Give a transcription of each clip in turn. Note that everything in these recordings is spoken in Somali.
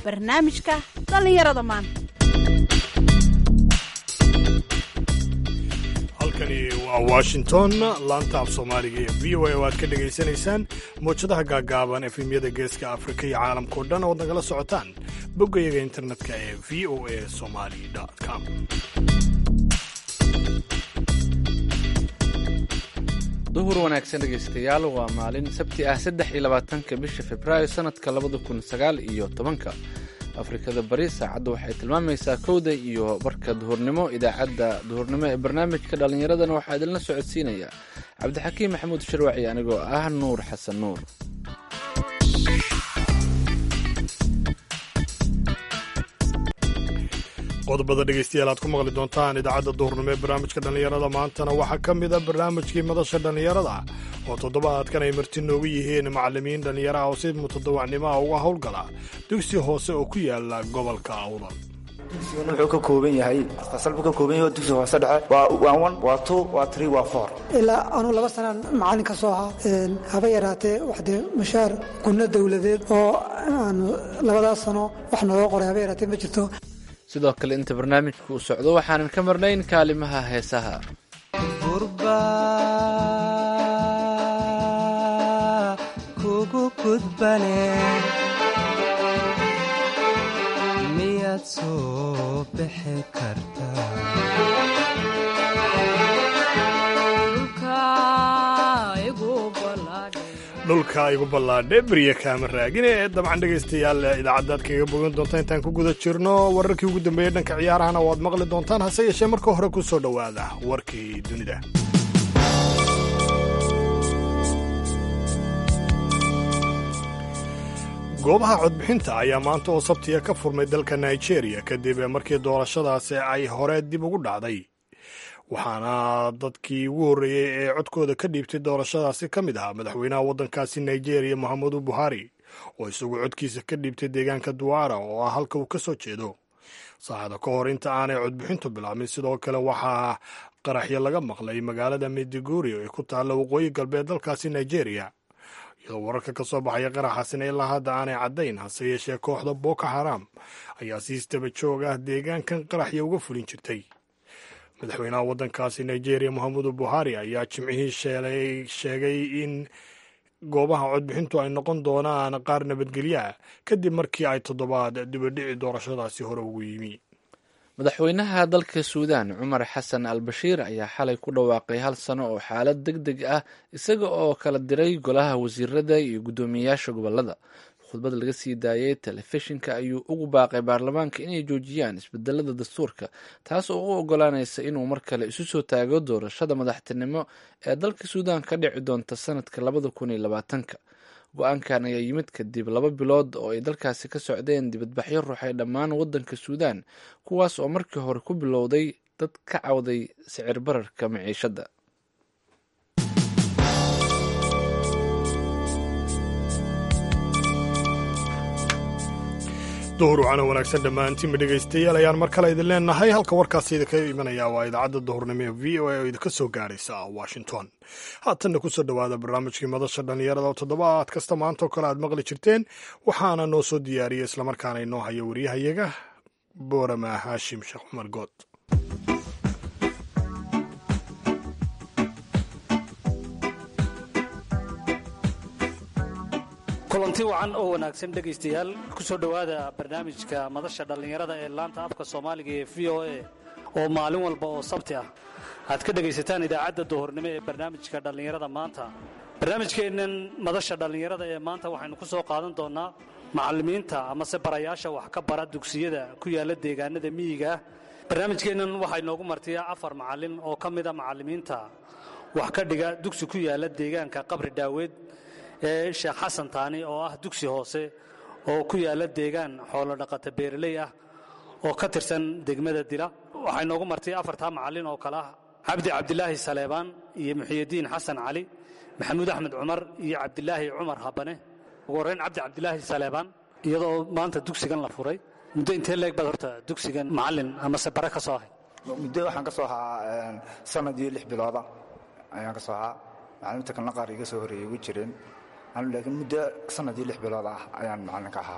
barnaamijka dhallinyarada maanta halkani waa washington laanta af soomaaliga ee v o a oo aad ka dhegaysanaysaan mowjadaha gaagaaban efemyada geeska afrika iyo caalamkao dhan ood nagala socotaan boggayaga internetka ee v o a somali com duhur wanaagsan dhegaystayaal waa maalin sabti ah saddex iyo labaatanka bisha februaayo sanadka labada kun sagaal iyo tobanka afrikada bari saacadda waxay tilmaamaysaa kowda iyo barka duhurnimo idaacadda duhurnimo ee barnaamijka dhallinyaradana waxaa idinla socodsiinaya cabdixakiim maxamuud sharwaci anigoo ah nuur xasan nuur qodobada dhegaystayaal aad ku maqli doontaan idaacadda duhurnimo ee barnaamijka dhallinyarada maantana waxaa ka mid a barnaamijkii madasha dhallinyarada oo toddobaadkan ay marti noogu yihiin macallimiin dhallinyaraha oo si mutadawacnimo ah uga howlgala dugsi hoose oo ku yaala gobolka awdal dugsigan wuxuu ka kooban yahay fasal buu ka kooban yahay dugsiga hoose dhexe waa one waa two waa three waa four ilaa anuu laba sanaan macallin ka soo ahaa haba yaraatee waxdee mushaar gunno dowladeed oo aanu labadaas sano wax nooga qoray haba yaraatee ma jirto sidoo kale inta barnaamijka uu socdo waxaanan ka marnayn kaalimaha heesaha gurba kugu gudbane miyaad soo bixi kartaa dhulka igu ballaadhe berya kaama raagine ee dabcan dhegaystayaal idaacaddaad kaga bogan doonta intaan ku guda jirno wararkii ugu dambeeyey dhanka ciyaarahana waad maqli doontaan hase yeeshee marka hore ku soo dhowaada warkii dunida goobaha codbixinta ayaa maanta oo sabtiya ka furmay dalka nigeria kadib markii doorashadaasi ay hore dib ugu dhacday waxaana dadkii ugu horreeyey ee codkooda ka dhiibtay doorashadaasi ka mid ahaa madaxweynaha waddankaasi nigeria mohamedu buhari oo isagu codkiisa ka dhiibtay deegaanka duwara oo ah halka uu ka soo jeedo saacada ka hor inta aanay codbixintu bilaabmin sidoo kale waxaa qaraxyo laga maqlay magaalada mediguri ee ku taalla waqooyi galbeed dalkaasi nigeria iyadoo wararka ka soo baxaya qaraxaasina ilaa hadda aanay caddayn hase yeeshee kooxda boko haram ayaa si istaba joog ah deegaankan qaraxya uga fulin jirtay madaxweynaha waddankaasi nigeria mohamedu buhari ayaa jimcihii sheelay sheegay in goobaha codbixintu ay noqon doonaan qaar nabadgelyo ah kadib markii ay toddobaad dibadhici doorashadaasi hore ugu yimi madaxweynaha dalka suudaan cumar xasan al bashiir ayaa xalay ku dhawaaqay hal sano oo xaalad deg deg ah isaga oo kala diray golaha wasiirada iyo guddoomiyeyaasha gobolada khudbad laga sii daayay telefishinka ayuu ugu baaqay baarlamaanka inay joojiyaan isbedelada dastuurka taas oo u ogolaanaysa inuu mar kale isu soo taago doorashada madaxtinimo ee dalka suudaan ka dhici doonta sanadka labada kun iyo labaatanka go-aankan ayaa yimid kadib laba bilood oo ay dalkaasi ka socdeen dibadbaxyo ruuxay dhammaan waddanka suudaan kuwaas oo markii hore ku bilowday dad ka cawday sicir bararka maciishadda duhur wacana wanaagsan dhammaantiinba dhegaystayaal ayaan mar kale idin leenahay halka warkaasi idinka imanaya waa idaacadda duhurnimo ee v o a oo idinka soo gaaraysa washington haatanna kusoo dhowaada barnaamijkii madasha dhallinyarada oo toddobaad kasta maantaoo kale aad maqli jirteen waxaana noo soo diyaariyey islamarkaana inoo haya waryahayaga boorama haashim sheekh cumar good kulanti wacan oo wanaagsan dhegaystayaal ku soo dhowaada barnaamijka madasha dhallinyarada ee laanta afka soomaaliga ee v o a oo maalin walba oo sabti ah aad ka dhegaysataan idaacadda duhurnimo ee barnaamijka dhallinyarada maanta barnaamijkeennan madasha dhallinyarada ee maanta waxaynu ku soo qaadan doonnaa macallimiinta amase barayaasha wax ka bara dugsiyada ku yaalla deegaanada miyiga ah barnaamijkeennan waxaa inoogu martiya afar macallin oo ka mida macallimiinta wax ka dhiga dugsi ku yaalla deegaanka qabri dhaaweed ee sheekh xasan taani oo ah dugsi hoose oo ku yaalla deegaan xoolodhaqata beeraley ah oo ka tirsan degmada dila waxaa inoogu martay afartaa macallin oo kale ah cabdi cabdilaahi saleebaan iyo muxiyadiin xasan cali maxamuud axmed cumar iyo cabdilaahi cumar habane ugu horrayn cabdi cabdilaahi saleebaan iyadoo maanta dugsigan la furay muddo intee leeg baad horta dugsigan macallin amase bare ka soo ahay muddo waxaan ka soo ahaa sanad iyo lix bilooda ayaan ka soo ahaa macalimiinta kalena qaar iga soo horreeyey ugu jireen anu laakiin muddo sanad iyo lix bilood ah ayaan macallin ka ahaa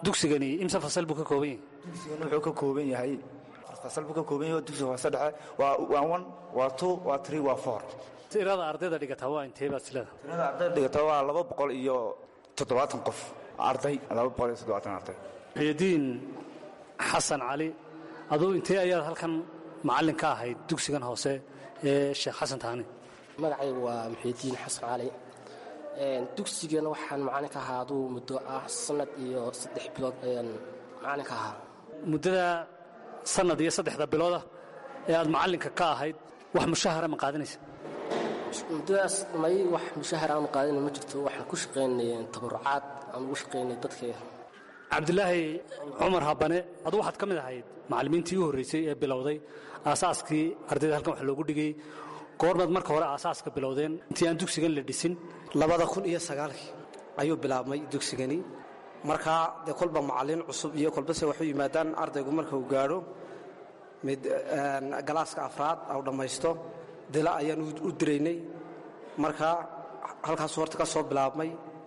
dugsigani imse fasal buu ka kooban yahay dugsigan wuxuu ka kooban yahay fasal buu ka kooban yahay oo dugsiga hoose dhexe waa waa one waa two waa three waa four tirada ardayda dhigataa waa intee baad silada tirada ardayda dhigata waa laba boqol iyo toddobaatan qof arday laba boqol iyo toddobaatan arday muxyidiin xasan cali aduu intee ayaad halkan macallin ka ahayd dugsigan hoose ee sheekh xasan taani magacaygu waa muxiidiin xasan cali dugsigana waxaan macalin ka ahaa aduu muddo ah sanad iyo saddex bilood ayaan macalin ka ahaa muddada sannad iyo saddexda bilooda ee aad macallinka ka ahayd wax mushahara ma qaadanaysa muddadaas may wax mushahar aanu qaadina ma jirto waxaan ku shaqaynay tabarucaad aan ugu shaqaynay dadka cabdilaahi cumar habane adu waxaad ka mid ahayd macallimiintii u horraysay ee bilowday aasaaskii ardayda halkan wax loogu dhigay goormaad marka hore aasaaska bilowdeen intii aan dugsigan la dhisin labada kun iyo sagaalkii ayuu bilaabmay dugsigani markaa dee kolba macallin cusub iyo kolbase waxu yimaadaan ardaygu marka uu gaadho mid galaaska afraad au dhammaysto dila ayaan u diraynay markaa halkaasu horta ka soo bilaabmay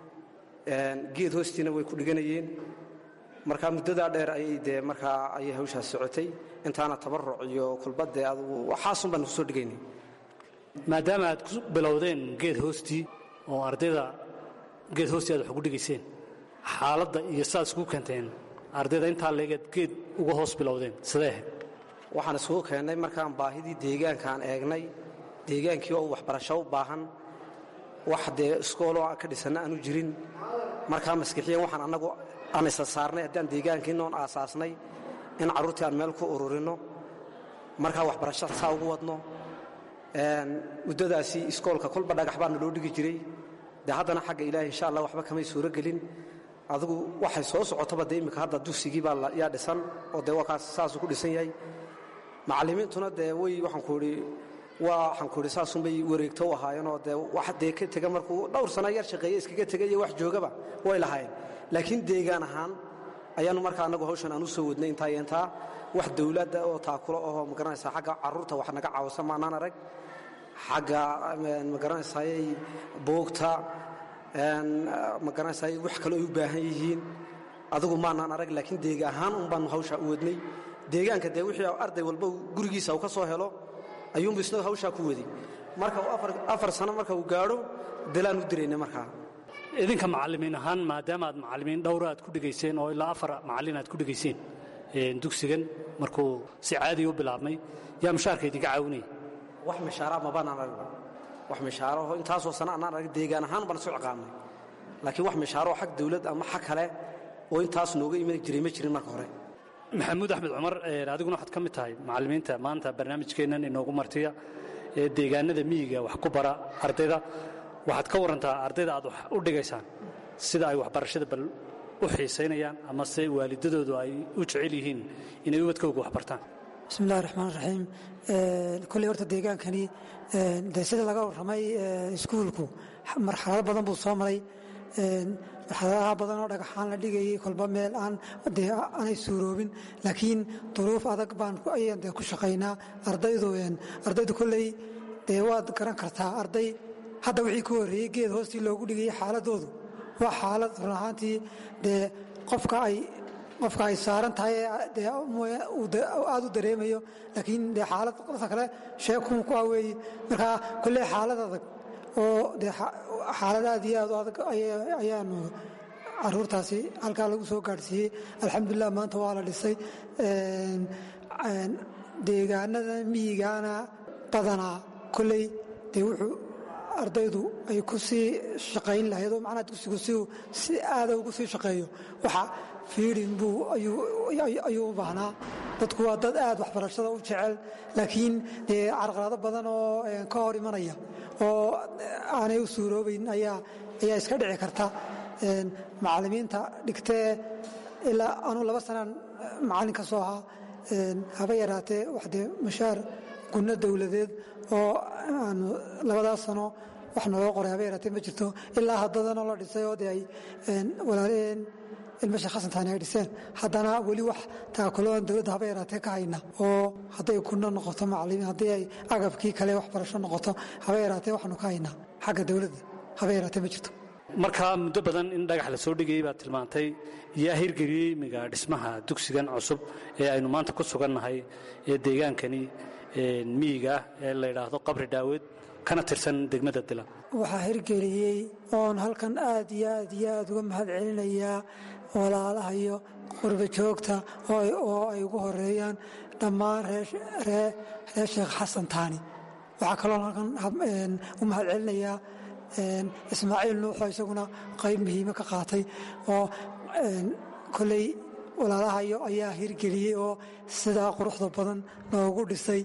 geed hoostiina way ku dhiganayeen markaa muddadaa dheer ayay dee markaa ayay hawshaas socotay intaana tabaruc iyo kulbadee adugu waxaasun baan kusoo dhigaynay maadaama aad ku bilowdeen geed hoostii oo ardayda geed hoostii aad wax ugu dhigayseen xaaladda iyo sidaad iskugu keenteen ardayda intaa leegeed geed uga hoos bilowdeen sidee ahayd waxaan isugu keennay markaan baahidii deegaankaan eegnay deegaankii oo waxbarasho u baahan wax dee iskooloo aan ka dhisanna aanu jirin markaa maskixiyan waxaan annagu aan isa saarnay haddaan deegaankiinoon aasaasnay in carruurtii aan meel ku ururinno markaa waxbarasho saa ugu wadno muddadaasi iskoolka kolba dhagax baana loo dhigi jiray dee haddana xagga ilaahi insha allah waxba kamay suuro gelin adigu waxay soo socotaba dee immika hadda dugsigii baa yaa dhisan oo dee waa kaas saasuu ku dhisan yahay macallimiintuna dee way waxaan ku idhi waa waxaan ku idhi saasunbay wareegto u ahaayeenoo dee wax dee ka tega markuu dhowr sano yar shaqeeye iskaga tegay iyo wax joogaba way lahaayeen laakiin deegaan ahaan ayaannu markaa annagu hawshan aan u soo wadnay intaa iyo intaa wax dawladda oo taakulo ahoo magaranaysaa xagga carruurta wax naga caawisa maanaan arag xagga magaranaysaayay buugta magaranaysaayay wax kaloo ay u baahan yihiin adigu maanaan arag laakiin deega ahaan un baannu hawshaa u wadnay deegaanka dee wixii arday walba gurigiisa uu ka soo helo ayuunbu isna hawshaa ku waday marka uu afar sano marka uu gaadho dilaan u diraynay markaa idinka macallimiin ahaan maadaama aad macallimiin dhowra aad ku dhigayseen oo ilaa afar macallin aad ku dhigayseen dugsigan markuu si caadiya u bilaabmay yaa mushaarka idinka caawinaya wax mishaara mabaanaan aragba wax mishaaraho intaasoo sana anaan arag deegaan ahaan baan isu ciqaabnay laakiin wax mishaaroo xag dawlad ama xag kale oo intaas nooga iman jiray ma jirin marka hore maxamuud axmed cumar adiguna waxaad ka mid tahay macallimiinta maanta barnaamijkeennan inoogu martiya ee deegaanada miyiga wax ku bara ardayda waxaad ka warantaa ardayda aad wax u dhigaysaan sida ay waxbarashada bal u xiisaynayaan ama se waalidadoodu ay u jecel yihiin inay ubadkooga wax bartaan bismillahi raxmaan raxiim kolley horta deegaankani de sida laga warramay iskuulku marxalado badan buu soo maray marxaladaha badan oo dhagaxaan la dhigayay kolba meel aan dee aanay suuroobin laakiin duruuf adag baan ayaan dee ku shaqaynaa ardaydu ardaydu kolley dee waad garan kartaa arday hadda wixii ku horreeyey geed hoostii loogu dhigayay xaaladoodu waa xaalad run ahaantii dee qofka ay qofka ay saaran tahay dee aad u dareemayo laakiin dee xaalad qofka kale sheekun ku aweeye markaa kolley xaalad adag oo dee xaalad aad iyo aad u adag ayaanu caruurtaasi halkaa lagu soo gaadhsiiyey alxamdulilah maanta waa la dhisay deegaanada miyigaana badanaa kolley dee wuxuu ardaydu ay ku sii shaqayn lahayd oo macnaha dugsigu si si aada ugu sii shaqeeyo waxa fiidin buu ayuu u baahnaa dadku waa dad aad waxbarashada u jecel laakiin dee carqalado badan oo ka hor imanaya oo aanay u suuroobayn ayaa ayaa iska dhici karta macallimiinta dhigtee ilaa anuu laba sanaan macallin ka soo ahaa haba yaraatee wax dee mushaar gunno dowladeed oo aanu labadaas sano wax naloo qoray haba yaraatee ma jirto ilaa haddadanoo la dhisay oo dee ay walaalaheen ilmasha khasantaani ay dhiseen haddana weli wax taakuloan dowladda haba yaraatee ka hayna oo hadday kunno noqoto macallimiin haddii ay agabkii kale waxbarasho noqoto haba yaraatee waxaanu ka haynaa xagga dowladda haba yaraatee ma jirto markaa muddo badan in dhagax la soo dhigayay baad tilmaantay yaa hirgeliyey imiga dhismaha dugsigan cusub ee aynu maanta ku sugannahay ee deegaankani miyiga ah ee la yidhaahdo qabri dhaaweed kana tirsan degmada dila waxaa hirgeliyey oon halkan aad iyo aad iyo aad uga mahad celinayaa walaalaha iyo qurba joogta oo ay ugu horeeyaan dhammaan reer sheekh xasan taani waxaa kaloo halkan u mahad celinayaa ismaaciil nuuxoo isaguna qayb muhiime ka qaatay oo koley walaalahayo ayaa hirgeliyey oo sidaa quruxda badan noogu dhisay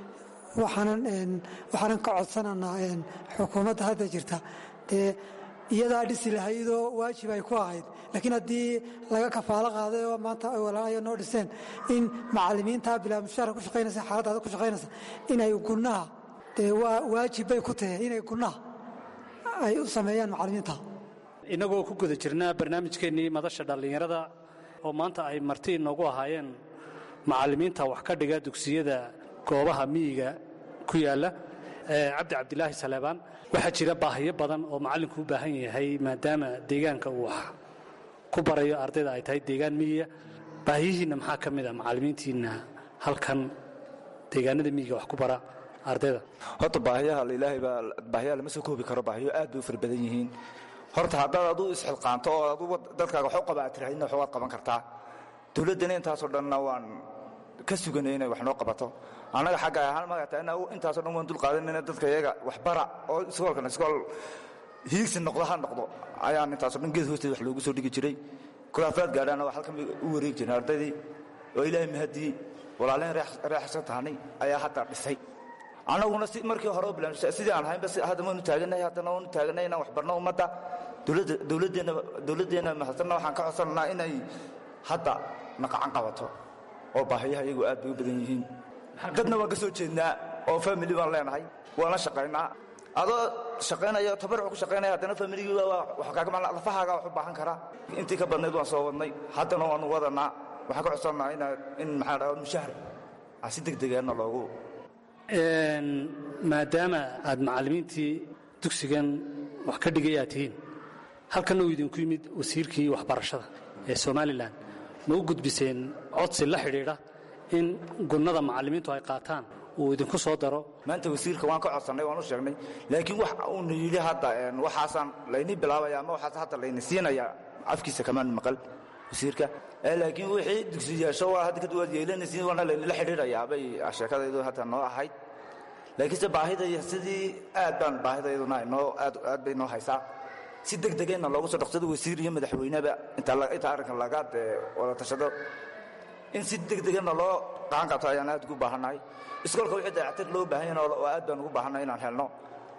waxaanan ka codsananaa xukuumadda hadda jirta dee iyadaa dhisi lahaydoo waajib ay ku ahayd laakiin haddii laga kafaalo qaaday oo maanta ay walaalahayo noo dhiseen in macallimiintaa bilaa mushaara ku shaqaynaysa xaaladdaada ku shaqaynaysa inay gunaha dee waa waajib bay ku tahay inay gunaha ay u sameeyaan macallimiinta innagoo ku guda jirnaa barnaamijkeennii madasha dhallinyarada oo maanta ay marti inoogu ahaayeen macallimiinta wax ka dhiga dugsiyada goobaha miyiga ku yaalla cabdi cabdilaahi saleebaan waxaa jira baahiyo badan oo macallinku u baahan yahay maadaama deegaanka uu wax ku barayo ardayda ay tahay deegaan miyiga baahiyihiinna maxaa ka mid a macallimiintiinna halkan deegaanada miyiga wax ku bara ardayda horta baahiyaha ilaahay baa baahiyaha lama soo koobi karo baahiyo aad bay u fara badan yihiin horta haddaad aduu isxilqaanto oo aduu dadkaaga wax u qaba aad tirahdina wax waad qaban kartaa dowladdana intaasoo dhanna waan ka suganay inay wax noo qabato annaga xagga ahaan magata intaasoo dhan waan dul qaadanayna dadka iyaga waxbara oo iskoolkan iskool hiigsi noqdo ha noqdo ayaan intaasoo dhan geed hoosteeda wax loogu soo dhigi jiray kulaafaad gaadhaana wax halkan bay u wareegi jireen ardaydii oo ilaahay mahadii walaalehen reexsan tahanay ayaa hadda dhisay annaguna si markii hore bilan sidii aan ahaynba hadda waanu taaganahay haddana waanu taaganahay inaan wax barno ummadda dowladdeenna dowladdeenna mahadsanna waxaan ka codsananaa inay hadda naqacan qabato oo baahiyaha iyagu aad bay u badan yihiin dadna waan ka soo jeednaa oo famili baan leenahay waana shaqaynaa adoo shaqaynaya tabaruc ku shaqaynaya haddana familigii lafahaaga wax u baahan karaa intii ka badnayd waan soo wadnay haddana waanu wadanaa waxaan ka codsannaa in maxaa dhaha mushahar si deg degaana loogu maadaama aad macallimiintii dugsigan wax ka dhigay aad tihiin halkanna uu idinku yimid wasiirkii waxbarashada ee somalilan ma u gudbiseen codsi la xidhiidha in gunnada macallimiintu ay qaataan uu idinku soo daro maanta wasiirka waan ka codsannay waan u sheegnay laakiin wax uuna yidhi hadda waxaasaan layni bilaabaya ama waxaas hadda layni siinaya afkiisa kamaan maqal wasiirka laakiin wixii dugsiyaasho waa hadda kadib waad yeelanaysiin waana laynila xidhiidhayaa bay sheekadaydu hadda noo ahayd laakiinse baahida sidii aad baan baahidayaduna noo aad bay noo haysaa si deg degayna loogu soo dhaqsado wasiir iyo madaxweyneba inta arrinkan laga dee wada tashado in si deg degana loo qacan qabto ayaan aad ugu baahannahay iskoolka wixii dayactir loo baahan yahay oo aad baan ugu baahannahay inaan helno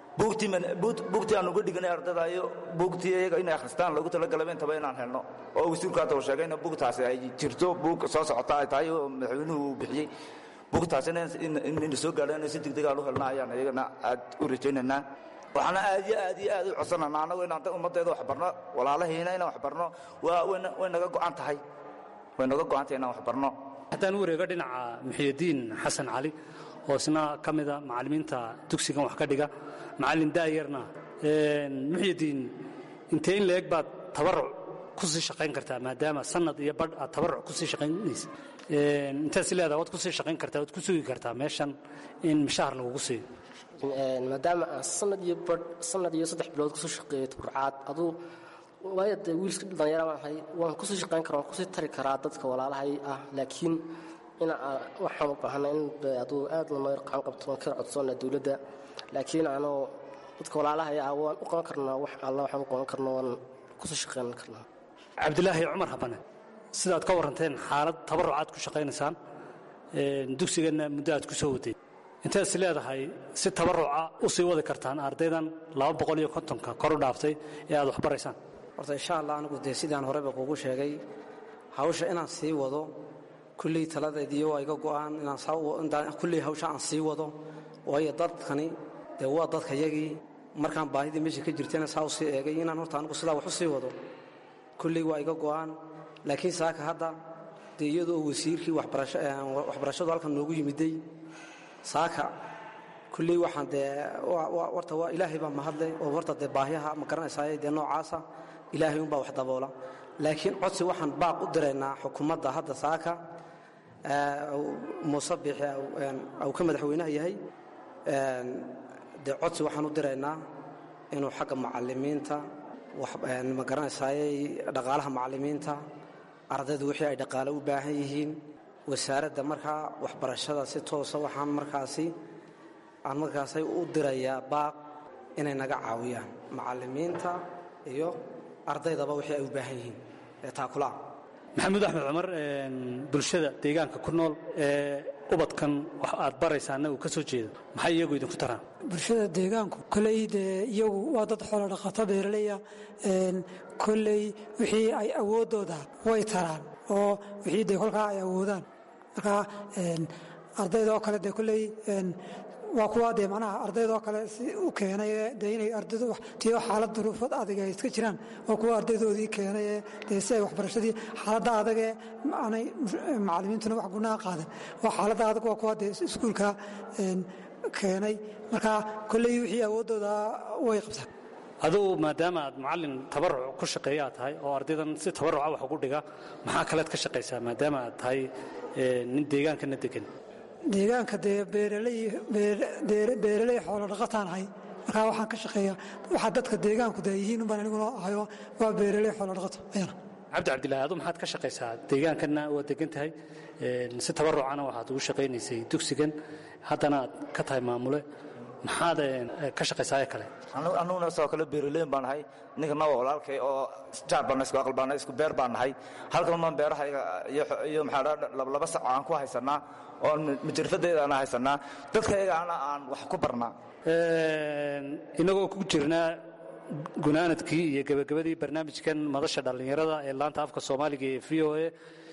buugtii aan uga dhiganay ardada iyo buugtii iyaga inay akhristaan loogu talagalaba intaba inaan helno oo wasiirku hadda uu sheegay in buugtaasi ay jirto buug soo socota ay tahay oo madaxweynuhu uu bixiyey buugtaasina in soo gaadhaan si deg degaan u helna ayaan iyagana aad u rajaynaynaa waxaana aad iyo aad iyo aad u codsananaa annagu inaan ummaddeeda wax barno walaalahiina inaan wax barno way naga go'an tahay way naga go'an tahay inaan wax barno haddaan u wareego dhinaca muxiyadiin xasan cali oo isna ka mida macallimiinta dugsigan wax ka dhiga macallin daayarna muxyadiin intee in leeg baad tabaruc ku sii shaqayn kartaa maadaama sanad iyo badh aad tabaruc ku sii shaqaynaysa intaad si leedaha waad ku sii shaqayn kartaa waad ku sugi kartaa meeshan in mishahar lagugu siiyo maadaama aan sanad iyo badh sanad iyo saddex bilood kusoo shaqeeyo taburcaad aduu waayo dee wiilska dhalinyara baan ahay waan kusii shaqayn karaa waan kusii tari karaa dadka walaalahay ah laakiin in waxaan u baahanay in aduu aad lanoo yar qacan qabto waan ka codsoona dowladda laakiin anoo dadka walaalahay ah waan u qaban karnaa wax alla waxaan u qaban karnaa waan kusii shaqayn karnaa cabdilaahi cumar habane sidaad ka warranteen xaalad tabaruc aad ku shaqaynaysaan dugsiganna muddo aad ku soo waday intaad is leedahay si tabaruca u sii wadi kartaan ardaydan laba boqol iyo kontonka kor u dhaaftay ee aad wax baraysaan horta insha allah anigu dee sidaan horeba kuugu sheegay hawsha inaan sii wado kulley taladeediyo waa iga go'aan inaan kulley hawsha aan sii wado waayo dadkani dee waa dadka yagii markaan baahidii meesha ka jirtayna saa u sii eegay inaan horta anigu sidaa wax u sii wado kulley waa iga go'aan laakiin saaka hadda dee iyadoo wasiirkii waxbarashadu halkan noogu yimiday saaka kulley waxaan dee warta waa ilaahay baa mahadle oo warta dee baahyaha ma garanaysaay dee noocaasa ilaahay unbaa wax daboola laakiin codsi waxaan baaq u diraynaa xukuumadda hadda saaka muuse biixi uu ka madaxweynaha yahay dee codsi waxaan u diraynaa inuu xagga macalimiinta ma garanaysaayey dhaqaalaha macalimiinta ardaydu wixii ay dhaqaale u baahan yihiin wasaaradda markaa waxbarashada si toosa waxaan markaasi aan markaasay u dirayaa baaq inay naga caawiyaan macalimiinta iyo ardaydaba wixii ay u baahan yihiin ee taakulaah maxamuud axmed cumar bulshada deegaanka ku nool ee ubadkan wax aad baraysaana uu ka soo jeedo maxay iyagu idinku taraan bulshada deegaanku koley dee iyagu waa dad xoolo dhaqato beeraleya koley wixii ay awooddooda way taraan oo wixii dee kolkaa ay awoodaan marka ardayda oo kale dee koley waa kuwa dee macnaha ardaydoo kale si u keenay dee inay ardaydu tiyo xaalad duruufad adag ay iska jiraan waa kuwa ardaydoodii keenay dee si ay waxbarashadii xaaladda adagee aanay macallimiintuna wax gunaha qaadan waa xaaladda adag waa kuwa dee iskuulka keenay marka kolley wixii awooddooda way qabtaan adugu maadaama aad macallin tabaruc ku shaqeeya aad tahay oo ardaydan si tabaruca wax ugu dhiga maxaa kalead ka shaqaysaa maadaama aad tahay nin deegaankana degan deegaanka dee beeraley xoolo dhaqataan ahay markaa waxaan ka shaqeeya waxaa dadka deegaanku dee yihiin unbaan aniguna ahayo waa beeraley xoolo dhaqato ayana cabdi cabdillahi adu maxaad ka shaqaysaa deegaankana waad degan tahay si tabarucana waxaad ugu shaqaynaysay dugsigan haddana aad ka tahay maamule maxaad ka shaqaysaa ee kale annuguna sidoo kale beeraleyn baan nahay ninkana waa walaalkay oo jaar baan isku aqal baan isku beer baan nahay halkan baan beerahayga iyo maxaa laba sac aan ku haysanaa oo majirfadeeda aan haysanaa dadkayagaana aan wax ku barnaa inagoo ku jirnaa gunaanadkii iyo gebagabadii barnaamijkan madasha dhallinyarada ee laanta afka soomaaliga ee v o a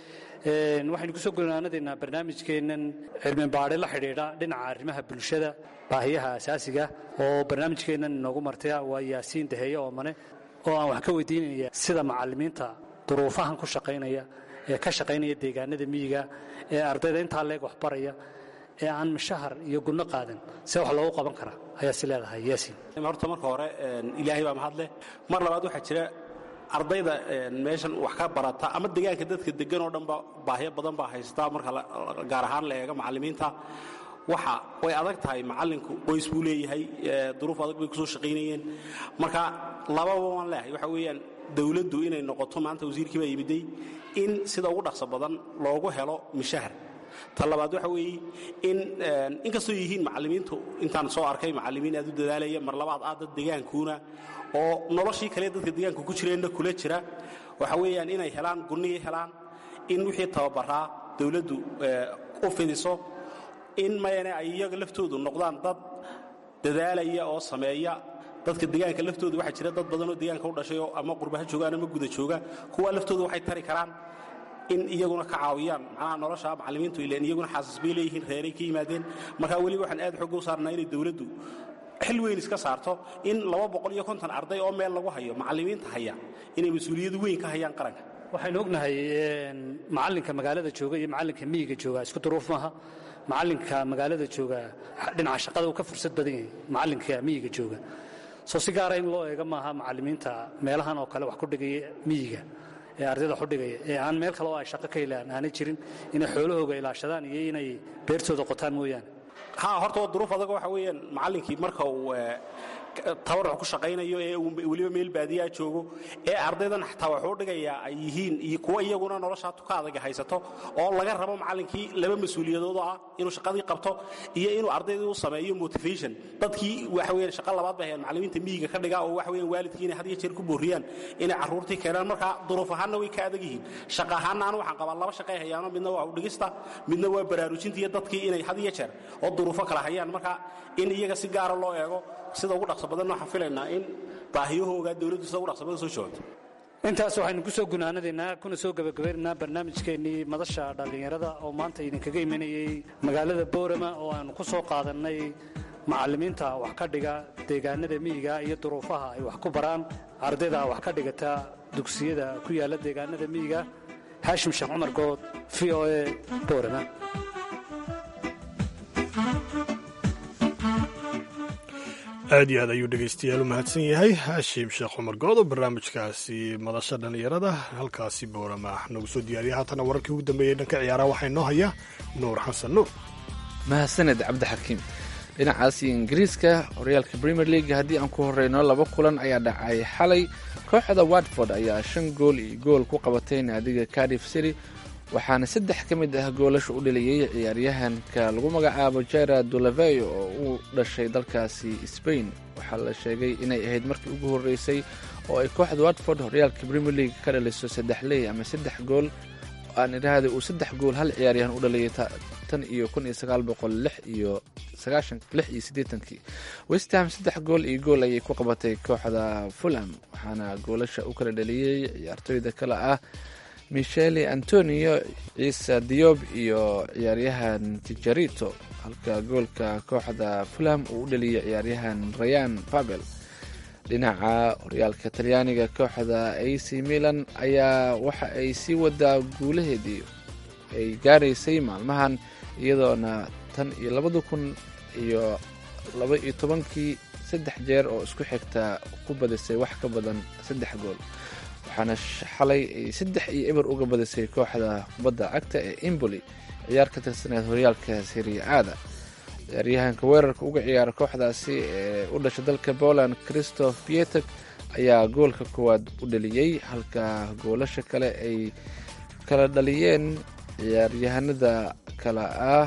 waxaynu ku soo gunaanadaynaa barnaamijkeennan cilmi baadhi la xidhiidha dhinaca arrimaha bulshada baahiyaha asaasiga oo barnaamijkeennan inoogu martaya waa yaasiin daheeye oomane oo aan wax ka weydiinaya sida macallimiinta duruufahan ku shaqaynaya ee ka shaqaynaya deegaanada miyiga ee ardayda intaa leeg wax baraya ee aan mashahar iyo gunno qaadan see wax loogu qaban karaa ayaa si leedahay yaasiin horta marka hore ilaahay baa mahadleh mar labaad waxaa jira ardayda meeshan wax ka barata ama deegaanka dadka degan oo dhanba baahyo badan baa haystaa marka gaar ahaan la eega macallimiinta waxa way adag tahay macallinku qoys buu leeyahay duruuf adag bay kusoo shaqaynayeen marka lababa waan leehay waxa weeyaan dowladdu inay noqoto maanta wasiirkii baa yimiday in sida ugu dhaqso badan loogu helo mishahar ta labaad waxa weeye in inkastoo yihiin macallimiintu intaan soo arkay macallimiin aad u dadaalaya mar labaad aad dad deegaankuuna oo noloshii kale dadka deegaanka ku jireenna kula jira waxa weeyaan inay helaan gunnihii helaan in wixii tababaraa dowladdu u fidiso in mayane ay iyaga laftoodu noqdaan dad dadaalaya oo sameeya dadka deegaanka laftooda waxaa jira dad badanoo deegaanka u dhashay oo ama qurbaha joogaan ama guda jooga kuwa laftooda waxay tari karaan in iyaguna ka caawiyaan macnaha nolosha macallimiintu ileen iyaguna xaasas bay leeyihiin reeray ka yimaadeen marka weliba waxaan aad xooga u saarnaa inay dowladdu xil weyn iska saarto in laba boqol iyo konton arday oo meel lagu hayo macallimiinta haya inay mas-uuliyad weyn ka hayaan qaranka waxaynu ognahay macallinka magaalada jooga iyo macallinka miyiga jooga isku duruuf maaha macallinka magaalada jooga dhinaca shaqada uu ka fursad badan yahay macallinka miyiga jooga soo si gaara in loo eega maaha macallimiinta meelahan oo kale wax ku dhigaya miyiga ee ardayda xudhigaya ee aan meel kale oo ay shaqo ka helaan aanay jirin inay xoolahooga ilaashadaan iyo inay beertooda qotaan mooyaane ha horta waa duruuf adag waxa weeyaan macallinkii marka uu tabaruc ku shaqaynayo ee uu weliba meel baadiyaa joogo ee ardaydan xataa waxuu dhigayaa ay yihiin iyo kuwa iyaguna noloshaa tuka adaga haysato oo laga rabo macallinkii laba mas-uuliyadood oo ah inuu shaqadii qabto iyo inuu ardaydii u sameeyo motivation dadkii waxa weeyaan shaqa labaad bay hayaan macallimiinta miyiga ka dhiga oo waxa weeyaan waalidkii inay had iyo jeer ku booriyaan inay carruurtii keenaan marka duruuf ahaanna way ka adag yihiin shaqa ahaanna anu waxaan qabaa laba shaqay hayaano midna waa udhigista midna waa baraarujinta iyo dadkii inay had iyo jeer oo duruufo kala hayaan marka in iyaga si gaara loo eego sida ugu dhaqso badan waxaan filaynaa in baahiyahooga dowladdu sida ugu dhaqso badan soo jawaabto intaas waxaynu ku soo gunaanadaynaa kuna soo gebagabaynaynaa barnaamijkeennii madasha dhallinyarada oo maanta idinkaga imanayey magaalada boorama oo aanu ku soo qaadannay macallimiinta wax ka dhiga deegaanada miyiga iyo duruufaha ay wax ku baraan ardayda wax ka dhigata dugsiyada ku yaalla deegaanada miyiga haashim sheekh cumar good v o e boorama aad iyo aad ayuu dhegaystayaal u mahadsan yahay haashim sheekh cumar good oo barnaamijkaasi madasha dhallinyarada halkaasi boorama nagu soo diyaariya haatana wararkii ugu dambeeyey dhanka ciyaaraha waxaa inoo haya nuur xasan nuur mahadsaned cabdixakiim dhinacaasi ingiriiska horyaalka premier league haddii aan ku horeyno laba kulan ayaa dhacay xalay kooxda watford ayaa shan gool iyo gool ku qabatay naadiga cardiff city waxaana saddex ka mid ah goolasha u dhaliyey ciyaaryahanka lagu magacaabo jera dulavey oo u dhashay dalkaasi sbain waxaa la sheegay inay ahayd markii ugu horeysay oo ay kooxda watford horyaalka premier league ka dhaliso saddex ley ama saddex gool aan idhaahda uu saddex gool hal ciyaaryahan u dhaliyay tan iyo kun iyo sagaal boqol lix iyo sagaashan lix iyo siddeetankii westham saddex gool iyo gool ayay ku qabatay kooxda fulham waxaana goolasha u kala dhaliyey ciyaartooyda kale ah michele antonio ciise diob iyo ciyaaryahan tijarito halka goolka kooxda fulham uu u dhaliyay ciyaaryahan rayan babel dhinaca horyaalka talyaaniga kooxda ac milan ayaa waxa ay sii wadaa guulaheedii ay gaaraysay maalmahan iyadoona tan iyo labada kun iyo laba iyo tobankii saddex jeer oo isku xigta ku badisay wax ka badan saddex gool waxaana xalay ay saddex iyo eber uga badisay kooxda kubadda cagta ee imboli ciyaar ka tirsaneed horyaalka siriaada ciyaaryahanka weerarka uga ciyaara kooxdaasi ee u dhashay dalka poland christoph pietek ayaa goolka koowaad u dhaliyey halka goolasha kale ay kala dhaliyeen ciyaaryahanada kale ah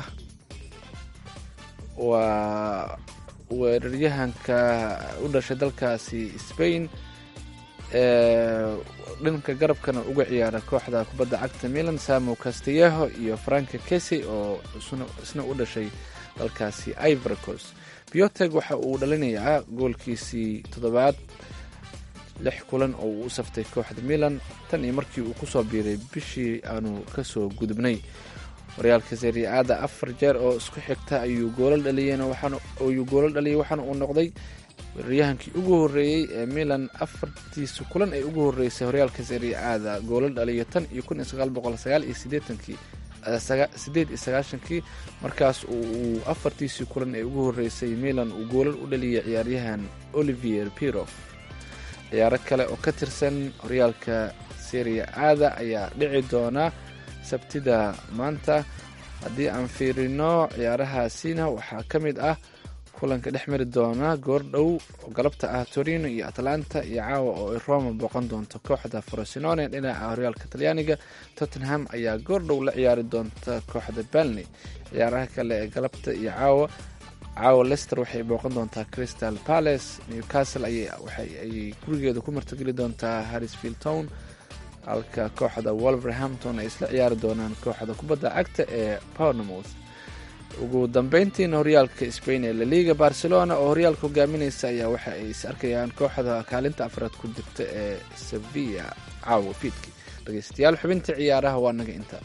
waa weeraryahanka u dhashay dalkaasi spain ee dhanka garabkana uga ciyaara kooxda kubadda cagta milan samo castelleho iyo franka kesi oo isna u dhashay dalkaasi ivorcos bioteg waxa uu dhalinayaa goolkiisii toddobaad lix kulan oo uu u saftay kooxda milan tan iyo markii uu kusoo biiray bishii aanu kasoo gudubnay horyaalka seriaada afar jeer oo isku xigta ayuu goolal dhaliyeen ayuu goolal dhaliyay waxaana uu noqday weeraryahankii ugu horeeyey ee milan afartiisa kulan ay ugu horeysay horyaalka seriaada goolal dhaliyo tan iyo kun iyo sagaal boqol sagaal iyo sideetankii sideed iyo sagaashankii markaas uu afartiisii kulan ee ugu horeysay milan uu goolal u dhaliyay ciyaaryahan olivier pirof ciyaaro kale oo ka tirsan horyaalka seria aada ayaa dhici doona sabtida maanta haddii aan fiirino ciyaarahaasina waxaa ka mid ah kulanka dhex mari doona goordhow oo galabta ah torino iyo atlanta iyo caawa oo ay roma booqan doonto kooxda frosinone dhinaca horyaalka talyaaniga tottenham ayaa goordhow la ciyaari doonta kooxda balney ciyaaraha kale ee galabta iyo caawa caawa lester waxay booqan doontaa crystal palace newcastle ayay gurigeeda ku martogeli doontaa harrisfield town halka kooxda wolverhampton ay isla ciyaari doonaan kooxda kubadda cagta ee pownmouth ugu dambeyntiina horyaalka spain ee laliga barcelona oo horyaalka hogaamineysa ayaa waxa ay is arkayaan kooxda kaalinta afraad ku jirta ee sevilla caawa fiidki dhegeystayaal xubinta ciyaaraha waa naga inta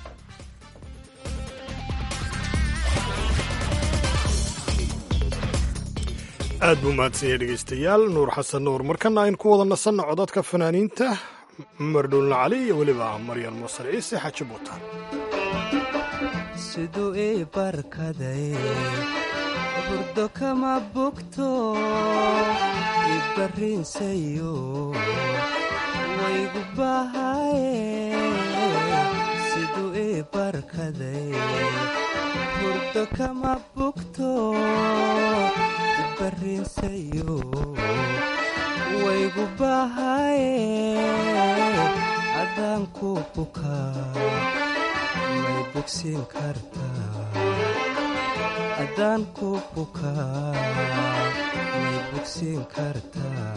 aad buu mahadsanyay dhegaystayaal nuur xasan nuur markana aynu ku wada nasanno codadka fanaaniinta cumar dhuulna cali iyo weliba maryan muusar ciise xaji buutaan siduu ii barkaday burdo kama bugto ibarriinsayo waygu bahaye siduu ii barkaday burdo kama bugto ibarriinsayo waygu bahaye haddaan ku bukaa may bogsiin kartaa haddaan ku bukaa may bogsiin kartaa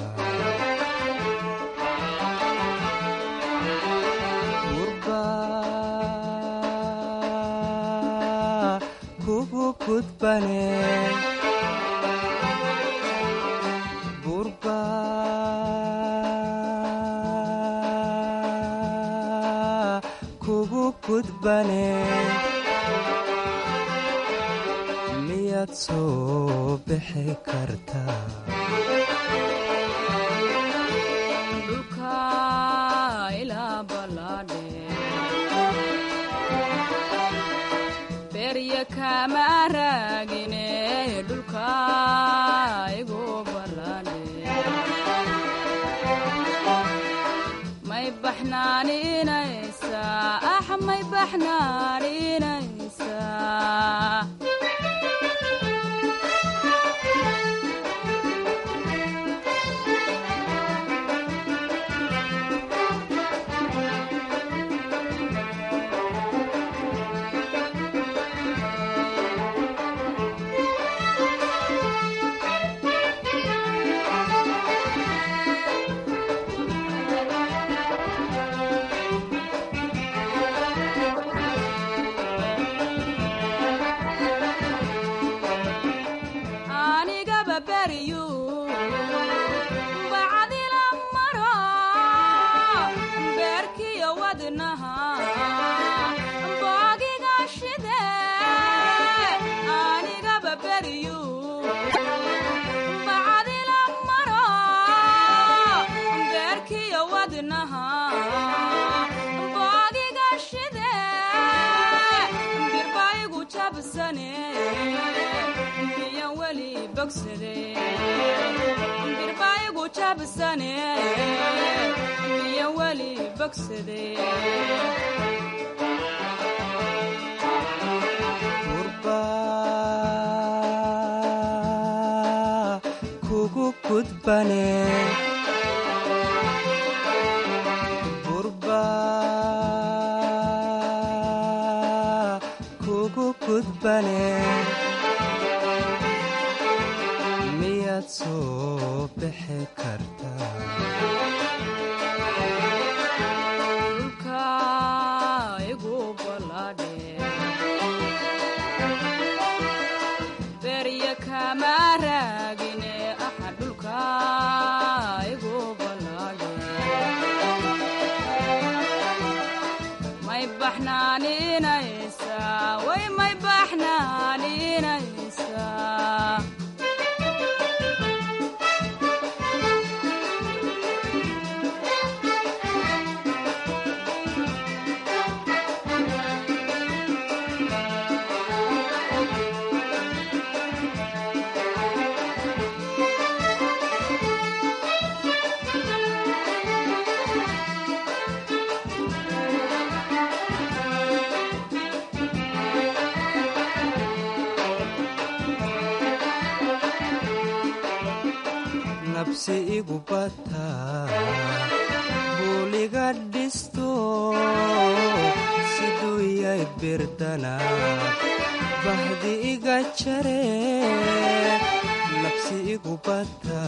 gurbaa kugu gudbane gurbaa kugu gudbane miyaad soo bixi kartaa berya kama raagine dhulka igu bala baxnaaninaysaa ax may baxnaaninaysaa anigaba beriyu bacdila maro beerkiyo wadnaha boogiga shide anigaba beriyu bacdila maro beerkiyo wadnaha boogiga shide birbaigu jabsane miyan weli bogsade birbaigu jabsane miyan weli bogsade gurba kugu gudbane gurba kugu gudbane miyaad soo bixi kartaa dhulka igu baladhe berya kama raagine aha dhulka igu baladhe may baxnaaninaysaa way may baxnaaninaysaa nabsi igu bata buuliga dhisto siduu yay birdana bahdi iga jare nabsi igu bata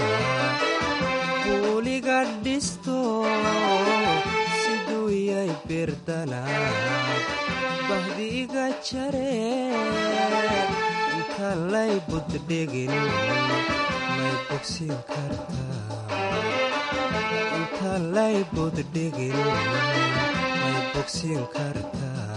buuliga dhisto siduu yay birdana bahdi iga jare inta lay buddhigin may bogsin kartaa inta lay buddhigin may bogsin kartaa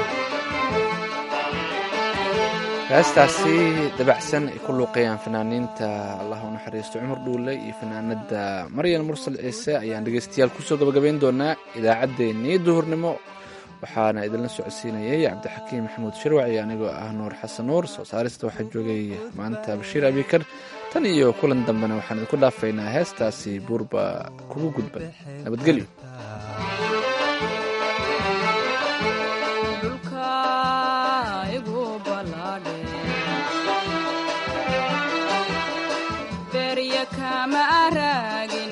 heestaasi dabacsan ay ku luuqayaan fanaaniinta allah u naxariisto cumar dhuule iyo fanaanada maryan mursal ciise ayaan dhegeystayaal kusoo gabagabayn doonaa idaacaddeenii duhurnimo waxaana idinla socodsiinayay cabdixakiim maxamuud shirwac iyo anigoo ah nuur xasan nuur soo saarista waxaa joogay maanta bashiir abikar tan iyo kulan dambena waxaan idinku dhaafaynaa heestaasi buurba kugu gudban nabadgelyo dhulka igu baladhe berya kama raagin